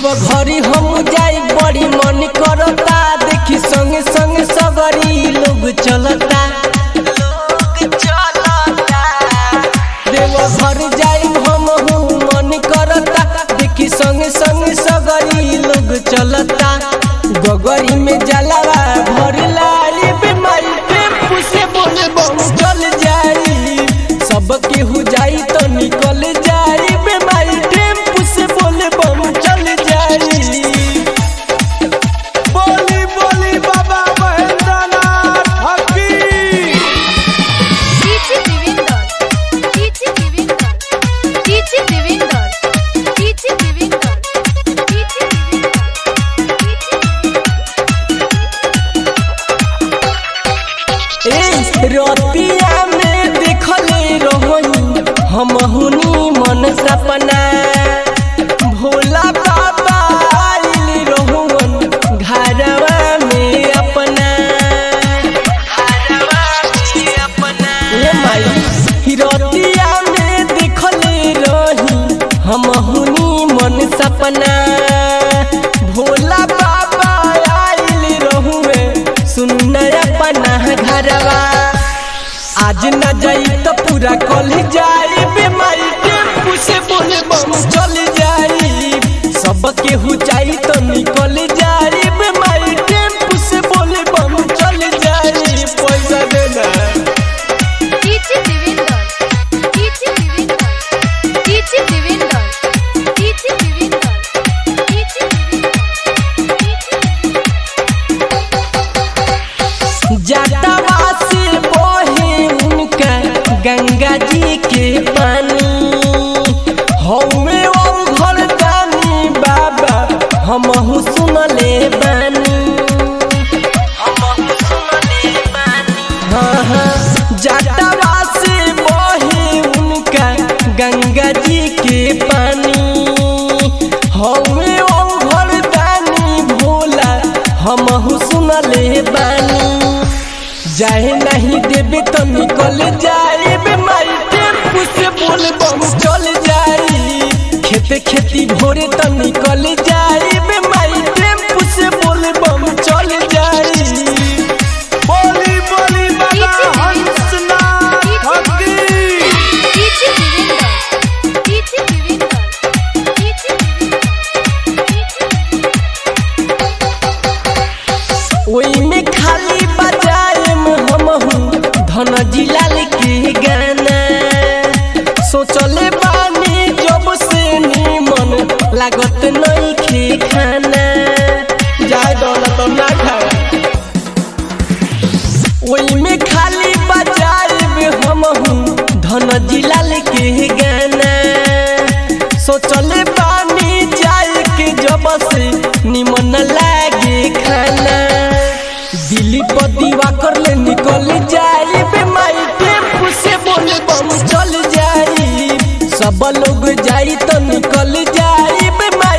देव घरी हम जाई बड़ी मन करता देखी संग संग सगरी लोग चलता देव घर जाई हम मन करता देखी संग संग सगरी लोग चलता गगरी में जलावा भर लाई बीमारी टेम्पू से बोले बम चल जाई सब केहू जाई तो निकल जाई बीमारी टेम्पू से बोले बम चल जाई बोली बोली बाबा महेंद्रनाथ हकी DJ Devendra, DJ Devendra, DJ Devendra, DJ Devendra, DJ Devendra, ए रतिया में देखले रहनी हम हुनी मन सपना भोला बाबा आइल रहुवन घरवा में अपना ए माई रतिया में देखले रही हम हुनी मन सपना भोला बाबा आइल रहुए सुन अपना घरवा आज न जाई तो पूरा कल जाई बीमारी टेम्पू से बोले बम चल जाई सब केहू जाई तो निकल जाई बीमारी टेम्पू से बोले बम चल जाई पैसा देना DJ Devendra, DJ Devendra, DJ Devendra, DJ Devendra, DJ जटवा से बहे उनका गंगा जी के पानी हौवे और घर दानी बाबा हम सुनले बानी हाँ हाँ जटवा से बहे उनका गंगा जी के पानी हौवे और घर दानी भोला हम सुनले बानी जाए नहीं देवे तो निकल जाए बीमारी टेम्पू से बोल बम चल जाई खेते खेती भोरे तो निकल जाए बीमारी टेम्पू से बोल बम चल जाई बोली बोली बाबा हंसनाथ हकी Devendra, DJ Devendra, DJ ओई में खाली बजाए में हम हूँ धन जिलाल के गाना सोचले बानी जब से निमन लागत नहीं खे खाना जाए दौलत ना खाए ओई में खाली बजाए में हम हूँ धन जिलाल के गाना सोचले बानी जाए के जब से निमन लागे खाना दिल्ली पर दीवा कर ले निकल जाए बेमारी टेम्पू से बोले बम चल जाई सब लोग जाई तो निकल जाई बेमारी